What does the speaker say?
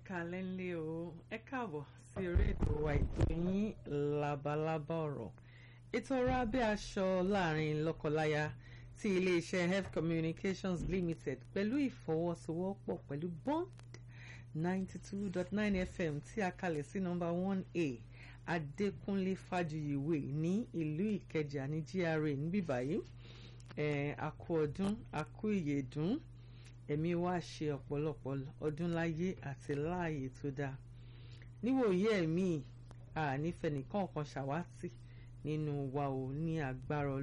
kalẹ́ ńlẹ́ o ẹ káàbọ̀ sí orí ètò wa ètò yín labalábá ọ̀rọ̀ ètò ọ̀rọ̀ abẹ́ aṣọ láàrin lọ́kọláya ti iléeṣẹ́ health communications limited pẹ̀lú ìfọwọ́sowọ́pọ̀ pẹ̀lú bond ninety two dot nine fm tí a kalẹ̀ sí nọ́mbà one a adékúnlé fájuyìwé ní ìlú ìkẹjà ní gra níbí báyìí ẹ̀ àkú ọdún àkú ìyèdún ẹ̀mí wa ṣe ọ̀pọ̀lọpọ̀ ọdún láyé àti láàyè tó dáa níwòye ẹ̀mí ànífẹ̀nìkan kan ṣàwátì nínú wa ò ní agbára